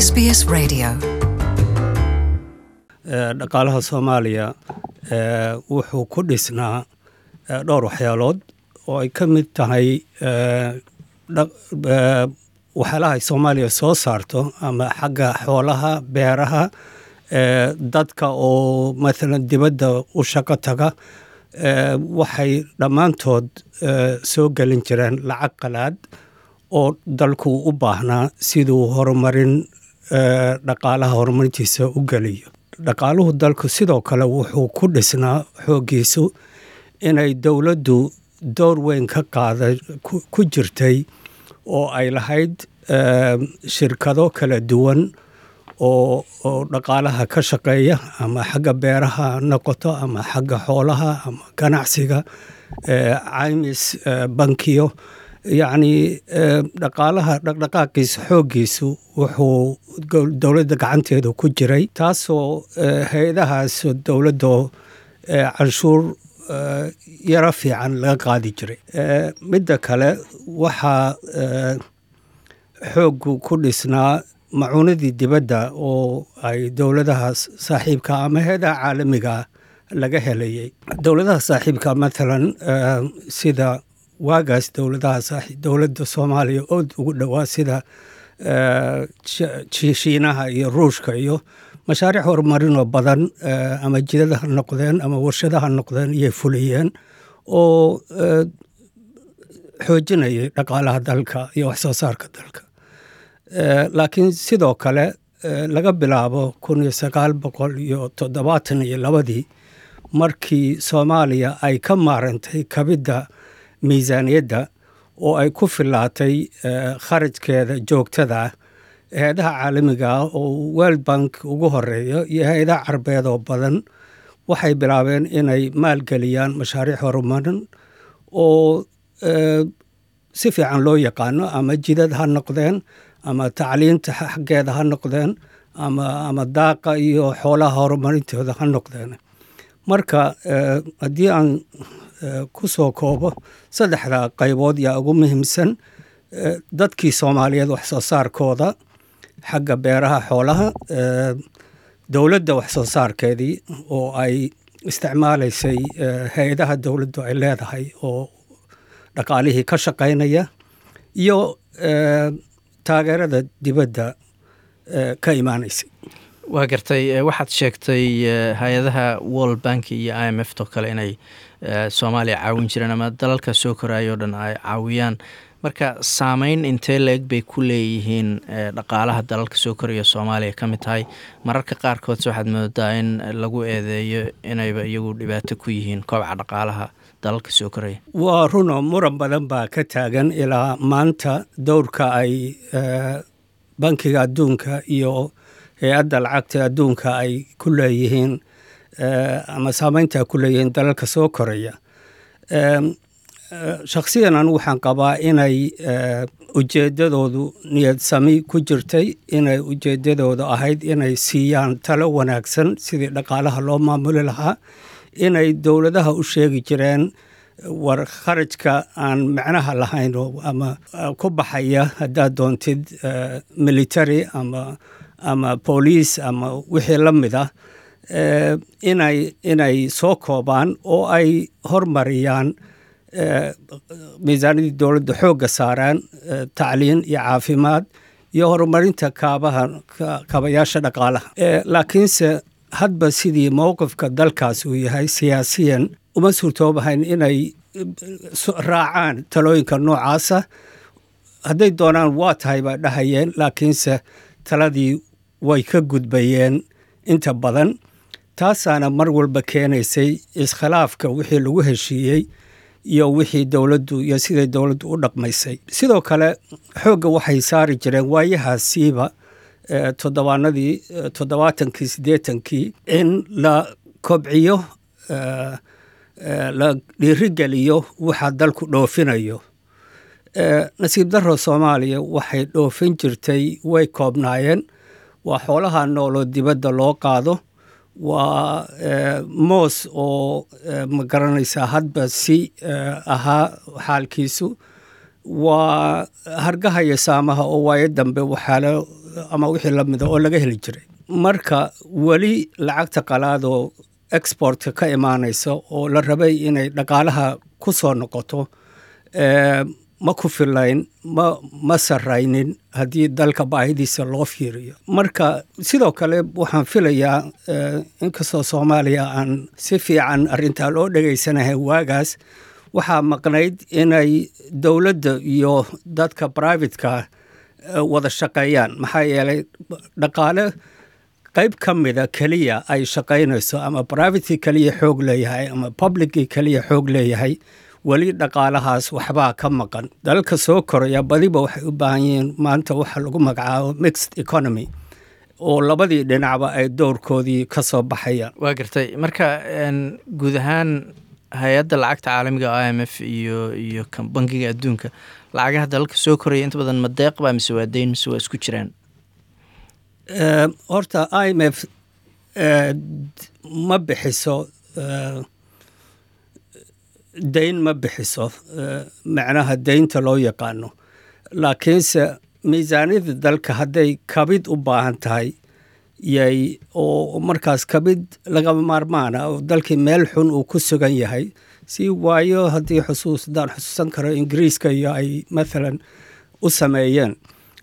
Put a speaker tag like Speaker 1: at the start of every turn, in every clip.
Speaker 1: SBS Radio.
Speaker 2: dhaqaalaha soomaaliya wuxuu ku dhisnaa dhowr waxyaalood oo ay ka mid tahay waxyaalaha ay soomaaliya soo saarto ama xagga xoolaha beeraha dadka oo maalan dibadda u shaqo taga waxay dhammaantood soo gelin jireen lacag qalaad oo dalku u baahnaa siduu horumarin dhaqaalaha horumarintiisa u geliyo dhaqaaluhu dalku sidoo kale wuxuu ku dhisnaa xooggiisu inay dowladdu door weyn ka qaada ku jirtay oo ay lahayd shirkado kala duwan oo oo dhaqaalaha ka shaqeeya ama xagga beeraha ha noqoto ama xagga xoolaha ama ganacsiga caymis bankiyo yacni dhaqaalaha dhaqdhaqaaqiisa xooggiisu wuxuu dowladda gacanteeda ku jiray taasoo hay-adahaas dowladdo canshuur yaro fiican laga qaadi jiray midda kale waxaa xooggu ku dhisnaa macuunadii dibadda oo ay dowladaha saaxiibka ama hay-adaha caalamiga laga helayay dowladaha saaxiibka matalan sida waagaas dowladaha dowladda soomaaliya ood ugu dhowaa sida shiinaha iyo ruushka iyo mashaariic horumarinoo badan ama jidada ha noqdeen ama warshada ha noqdeen iyay fuliyeen oo xoojinayay dhaqaalaha dalka iyo waxsoo saarka dalka laakiin sidoo kale laga bilaabo kun iyo sagaal boqol iyo toddobaatan iyo labadii markii soomaaliya ay ka maarantay kabidda miisaaniyadda oo ay ku filaatay kharajkeeda joogtada ah hay-adaha caalamiga ah oo world bank ugu horeeyo iyo hay-adaha carbeed oo badan waxay bilaabeen inay maalgeliyaan mashaariic horumarin oo si fiican loo yaqaano ama jidad ha noqdeen ama tacliinta xaggeeda ha noqdeen ama ama daaqa iyo xoolaha horumarintooda ha noqdeen marka haddii aan ku soo koobo saddexda qaybood yaa ugu muhiimsan dadkii soomaaliyeed wax soo saarkooda xagga beeraha xoolaha dowladda wax soo saarkeedii oo ay isticmaalaysay hay-adaha dowladdu ay leedahay oo dhaqaalihii ka shaqaynaya iyo taageerada dibadda ka imaanaysay
Speaker 3: waa gartay waxaad sheegtay hay-adaha world bank iyo i m f to kale inay soomaaliya caawin jireen ama dalalka soo koraayo o dhan ay caawiyaan marka saameyn intee la-eg bay ku leeyihiin dhaqaalaha dalalka soo koraya soomaaliya ka mid tahay mararka qaarkoodse waxaad moodaa in lagu eedeeyo inayba iyagu dhibaato ku yihiin koobca dhaqaalaha dalalka soo koraya
Speaker 2: waa runo muran badan baa ka taagan ilaa maanta dowrka ay bankiga adduunka iyo hay-adda lacagta adduunka ay ku leeyihiin ama saameynta ku leeyihiin dalalka soo koraya shakhsiyan anigu waxaan qabaa inay ujeeddadoodu niyad sami ku jirtay inay ujeeddadoodu ahayd inay siiyaan talo wanaagsan sidii dhaqaalaha loo maamuli lahaa inay dowladaha u sheegi jireen war kharajka aan macnaha lahayn ama ku baxaya haddaad doontid military ama ama booliis ama wixii la mid ah inay inay soo koobaan oo ay hormariyaan miisaanadii dowladda xoogga saaraan tacliin iyo caafimaad iyo horumarinta kaabaha kaabayaasha dhaqaalaha laakiinse hadba sidii mowqifka dalkaas uu yahay siyaasiyan uma suurtoobahayn inay raacaan talooyinka noocaasa hadday doonaan waa tahay baa dhahayeen laakiinse taladii way ka gudbayeen inta badan taasaana mar walba keenaysay iskhilaafka wixii lagu heshiiyey iyo wixii dowladdu iyo siday dowladdu u dhaqmaysay sidoo kale xoogga waxay saari jireen waayahaasiiba toddobaanadii toddobaatankii siddeetankii in la kobciyo la dhiirigeliyo waxa dalku dhoofinayo nasiib darro soomaaliya waxay dhoofin jirtay way koobnaayeen waa xoolaha nooloo dibadda loo qaado waa moos oo ma garanaysaa hadba si ahaa xaalkiisu waa hargaha iyo saamaha oo waayo dambe waxaalo ama wixii la mida oo laga heli jiray marka weli lacagta qalaadoo exportka ka imaanaysa oo la rabay inay dhaqaalaha ku soo noqoto ma ku filayn ma ma saraynin haddii dalka baahidiisa loo fiiriyo marka sidoo kale waxaan filayaa inkastoo soomaaliya aan si fiican arrintaa loo dhegaysanahay waagaas waxaa maqnayd inay dowladda iyo dadka brivatka wada shaqeeyaan maxaa yeelay dhaqaale qayb ka mida keliya ay shaqaynayso ama privatkii keliya xoog leeyahay ama publickii keliya xoog leeyahay weli dhaqaalahaas waxbaa ka maqan dalalka soo koraya badiba waxay u baahan yihiin maanta waxa lagu magacaabo mixed economy oo labadii dhinacba ay dowrkoodii ka soo baxayaan
Speaker 3: waa gartay marka guud ahaan hay-adda lacagta caalamiga i m f iyo iyo bankiga adduunka lacagaha dalalka soo koraya inta badan ma deeqba mise waa deyn mise waa isku jiraan
Speaker 2: horta i m f ma bixiso dayn ma bixiso macnaha deynta loo yaqaano laakiinse miisaaniyadda dalka hadday kabid u baahan tahay yay oo markaas kabid lagama maarmaana oo dalkii meel xun uu ku sugan yahay si waayo haddii xusuus haddaan xusuusan karo ingiriiska iyo ay mathalan u sameeyeen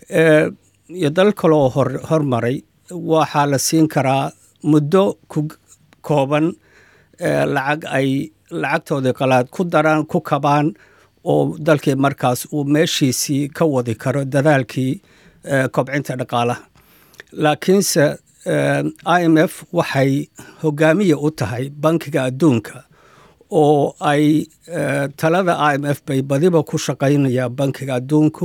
Speaker 2: iyo dal kaloo hor hormaray waxaa la siin karaa muddo ku kooban lacag ay lacagtoodii qalaad ku daraan ku kabaan oo dalkii markaas uu meeshiisii ka wadi karo dadaalkii kobcinta dhaqaalaha laakiinse i m f waxay hogaamiya u tahay bankiga adduunka oo ay talada i m f bay badiba ku shaqaynayaan bankiga adduunku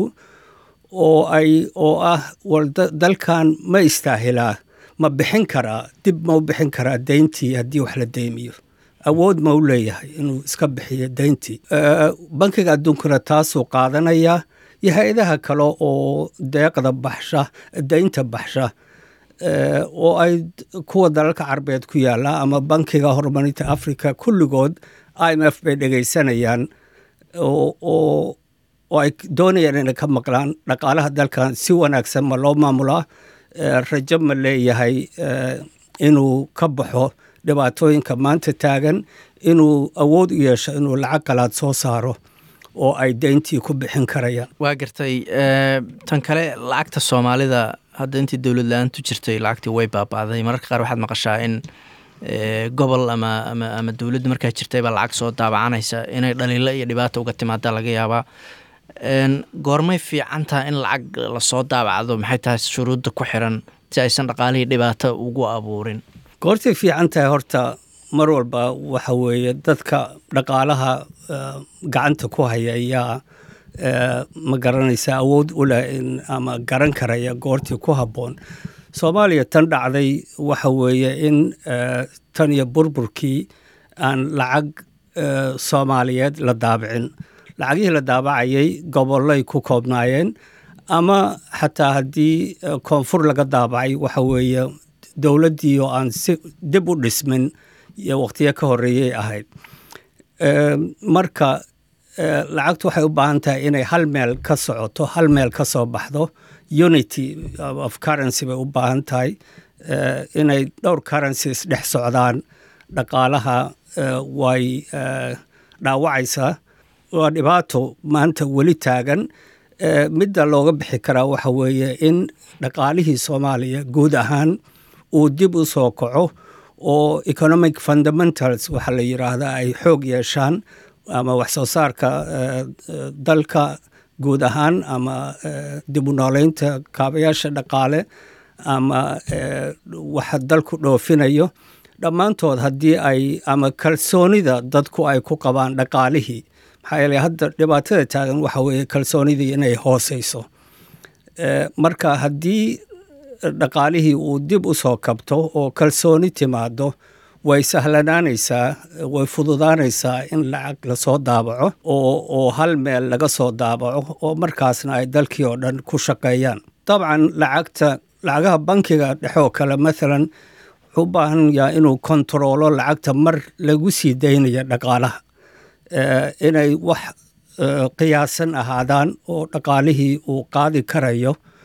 Speaker 2: oo ay oo ah war dalkan ma istaahilaa ma bixin karaa dib ma u bixin karaa deyntii haddii wax la deymiyo awood ma u leeyahay inuu iska bixiyo deyntii bankiga adduunkuna taasuu qaadanayaa iyo hay-adaha kale oo deeqda baxsha deynta baxsha oo ay kuwa dalalka carabeed ku yaalla ama bankiga horumarinta africa kulligood i m f bay dhegaysanayaan oo oo ay doonayaan inay ka maqlaan dhaqaalaha dalkan si wanaagsan ma loo maamulaa rajo ma leeyahay inuu ka baxo dhibaatooyinka maanta taagan inuu awood u yeesho inuu lacag qalaad soo saaro oo ay deyntii ku bixin karayaan
Speaker 3: waa gartay tan kale lacagta soomaalida hadda intii dowlad la-aantu jirtay lacagtii way baaba'day mararka qaar waxaad maqashaa in gobol ama ama ama dowladda markaa jirtay baa lacag soo daabacanaysa inay dhaliilo iyo dhibaata uga timaada laga yaabaa goormay fiican taha in lacag lasoo daabacdo maxay tahay shuruudda ku xiran si aysan dhaqaalihii dhibaato ugu abuurin
Speaker 2: goortay fiican tahay horta mar walba waxa weeye dadka dhaqaalaha gacanta ku haya ayaa ma garanaysa awood u leh in ama garan karaya goortii ku habboon soomaaliya tan dhacday waxa weeye in tan iyo burburkii aan lacag soomaaliyeed la daabicin lacagihii la daabacayay gobollay ku koobnaayeen ama xataa haddii koonfur laga daabacay waxa weeye dowladdii oo aan si dib u dhismin iyo wakhtiyo ka horreeyay ahayd marka lacagtu waxay u baahan tahay inay hal meel ka socoto hal meel ka soo baxdo unity of currency bay u baahan tahay inay dhowr currencies dhex socdaan dhaqaalaha way dhaawacaysaa waa dhibaato maanta weli taagan midda looga bixi karaa waxa weeye in dhaqaalihii soomaaliya guud ahaan uu dib u soo kaco oo economic fundamentals waxaa la yidhaahdaa ay xoog yeeshaan ama wax soo saarka dalka guud ahaan ama dib u nooleynta kaabayaasha dhaqaale ama waxa dalku dhoofinayo dhammaantood haddii ay ama kalsoonida dadku ay ku qabaan dhaqaalihii maxaa yeele hadda dhibaatada taagan waxa weeye kalsoonidii inay hooseyso marka haddii dhaqaalihii uu dib u soo kabto oo kalsooni timaado way sahlanaanaysaa way fududaanaysaa in lacag lasoo daabaco oo hal meel laga soo daabaco oo markaasna ay dalkii oo dhan ku shaqeeyaan dabcan lacagta lacagaha bankiga dhexoo kale maalan wuxuu u baahan yaha inuu kontaroolo lacagta mar lagu sii daynaya dhaqaalaha inay wax qiyaasan ahaadaan oo dhaqaalihii uu qaadi karayo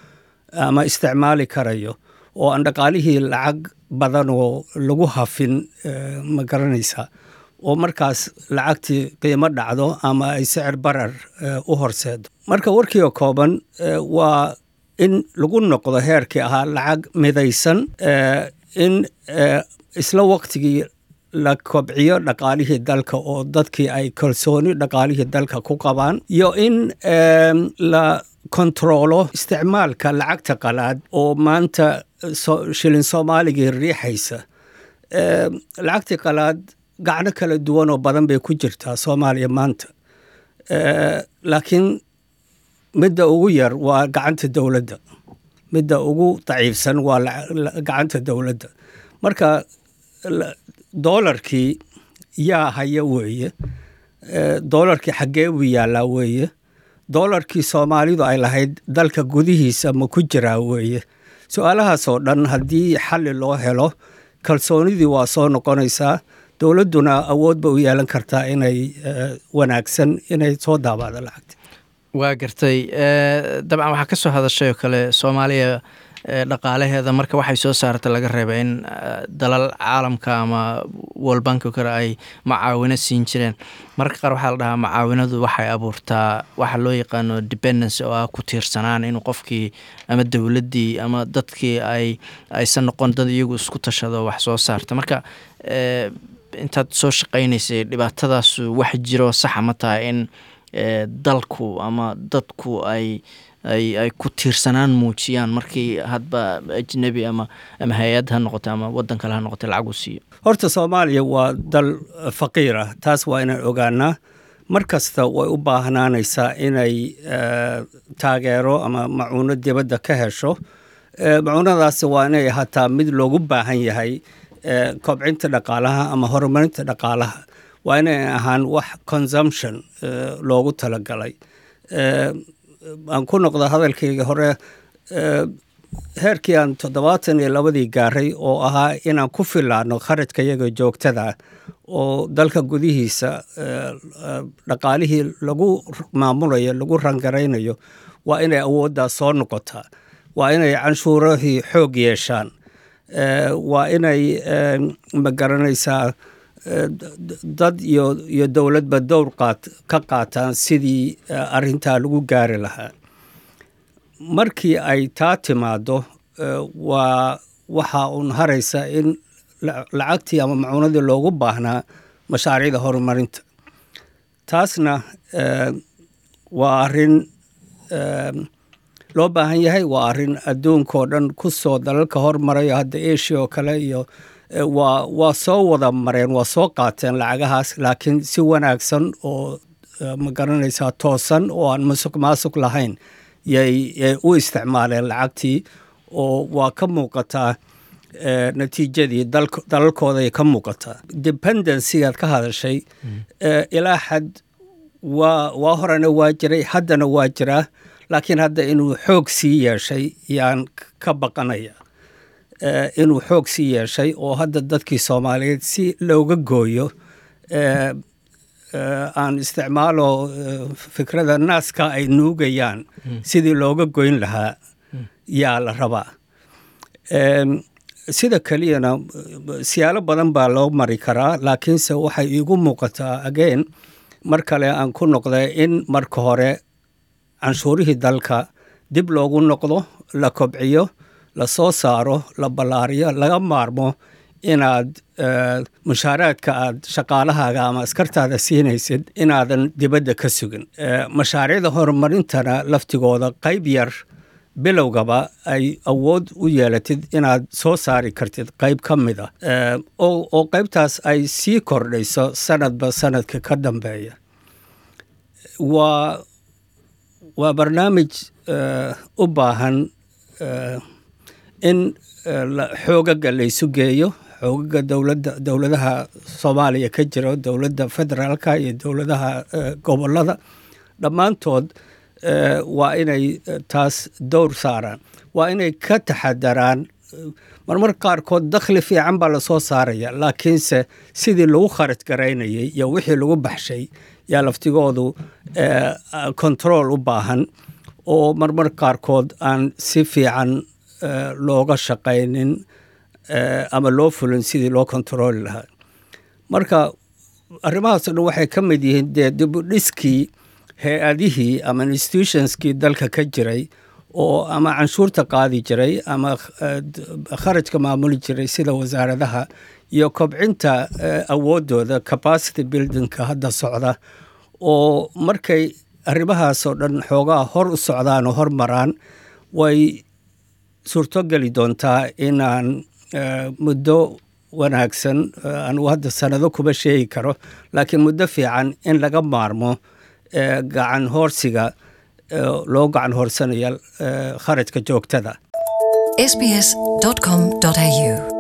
Speaker 2: ama isticmaali karayo oo aan dhaqaalihii lacag badan oo lagu hafin ma garanaysaa oo markaas lacagtii qiimo dhacdo ama ay sicir barar u horseedo marka warkii oo kooban waa in lagu noqdo heerkii ahaa lacag midaysan in isla waqtigii la kobciyo dhaqaalihii dalka oo dadkii ay kalsooni dhaqaalihii dalka ku qabaan iyo in la kontaroolo isticmaalka lacagta qalaad oo maanta shilin soomaaligii riixaysa lacagtii qalaad gacno kala duwan oo badan bay ku jirtaa soomaaliya maanta laakiin midda ugu yar waa gacanta dowladda midda ugu daciifsan waa gacanta dowladda marka doolarkii yaa haya weeye doolarkii xaggee buu yaallaa weeye doolarkii soomaalidu ay lahayd dalka gudihiisa ma ku jiraa weeye su-aalahaasoo dhan haddii xalli loo helo kalsoonidii waa soo noqonaysaa dowladduna awood ba u yeelan kartaa inay wanaagsan inay soo daabacdo lacagta
Speaker 3: waa gartay dabcan waxaa ka soo hadashay oo kale soomaaliya dhaqaalaheeda marka waxay soo saarta laga reeba in dalal caalamka ama wolbank o kale ay macaawino siin jireen mararka qaar waxaa la dhahaa macaawinadu waxay abuurtaa waxa loo yaqaano dependence oo ah ku tiirsanaan inuu qofkii ama dowladdii ama dadkii ay aysan noqon dad iyagu isku tashado wax soo saarta marka intaad soo shaqaynaysay dhibaatadaas wax jiro saxa ma tahay in dalku ama dadku ay ay ay ku tiirsanaan muujiyaan markii hadba ajnebi ama ama hay-ad ha noqoto ama waddan kale ha noqoto lacag uu siiyo
Speaker 2: horta soomaaliya waa dal faqiir ah taas waa inaan ogaanaa mar kasta way u baahnaanaysaa inay taageero ama macuuno dibadda ka hesho macuunadaasi waa inay ahaataa mid loogu baahan yahay kobcinta dhaqaalaha ama horumarinta dhaqaalaha waa inay ahaan wax consumption loogu talagalay aan ku noqda hadalkayga hore heerkii aan toddobaatan iyo labadii gaaray oo ahaa inaan ku filaano kharajka yaga joogtada oo dalka gudihiisa dhaqaalihii lagu maamulayo lagu rangaraynayo waa inay awooddaas soo noqotaa waa inay canshuurahii xoog yeeshaan waa inay ma garanaysaa dad iyo iyo dowladba dowr qaat ka qaataan sidii arrintaa lagu gaari lahaa markii ay taa timaaddo waa waxaa uun haraysa in lacagtii ama macuunadii loogu baahnaa mashaariicda horumarinta taasna waa arrin loo baahan yahay waa arrin adduunkao dhan ku soo dalalka hormarayo hadda asia oo kale iyo waa waa soo wada mareen waa soo qaateen lacagahaas laakiin si wanaagsan oo ma garanaysaa toosan oo aan masuq maasuq lahayn yay yay u isticmaaleen lacagtii oo waa ka muuqataa natiijadii dalalkooday ka muuqataa dependencygaad ka hadashay ilaa xad waa waa horena waa jiray haddana waa jiraa laakiin hadda inuu xoog sii yeeshay yaan ka baqanaya inuu xoog sii yeeshay oo hadda dadkii soomaaliyeed si looga gooyo aan isticmaalo fikrada naaska ay nuugayaan sidii looga goyn lahaa yaa la rabaa sida keliyana siyaalo badan baa loo mari karaa laakiinse waxay iigu muuqataa again mar kale aan ku noqday in marka hore canshuurihii dalka dib loogu noqdo la kobciyo la soo saaro la ballaariyo laga maarmo inaad mushaaraadka aad shaqaalahaaga ama askartaada siinaysid inaadan dibadda ka sugin mashaariicda horumarintana laftigooda qayb yar bilowgaba ay awood u yeelatid inaad soo saari kartid qayb ka mid a oo qaybtaas ay sii kordhayso sanadba sanadka ka dambeeya waa waa barnaamij u baahan in xoogaga laysu geeyo xoogaga dowladda dowladaha soomaaliya ka jiro dowladda federaalka iyo dowladaha gobollada dhammaantood waa inay taas dowr saaraan waa inay ka taxadaraan marmar qaarkood dakhli fiican baa lasoo saaraya laakiinse sidii lagu kharaj garaynayay iyo wixii lagu baxshay yaa laftigoodu control u baahan oo marmar qaarkood aan si fiican looga shaqaynin ama loo fulin sidii loo kontarooli lahaa marka arrimahaasoo dhan waxay ka mid yihiin dee dibudhiskii hay-adihii ama institutionskii dalka ka jiray oo ama canshuurta qaadi jiray ama kharajka maamuli jiray sida wasaaradaha iyo kobcinta awooddooda capacity buildingka hadda socda oo markay arrimahaasoo dhan xoogaa hor u socdaan oo hor maraan way suurtogeli doontaa inaan muddo wanaagsan anugu hadda sanado kuma sheegi karo laakiin muddo fiican in laga maarmo gacan hoorsiga loo gacan hoorsanaya kharajka joogtada
Speaker 1: sbs.com.au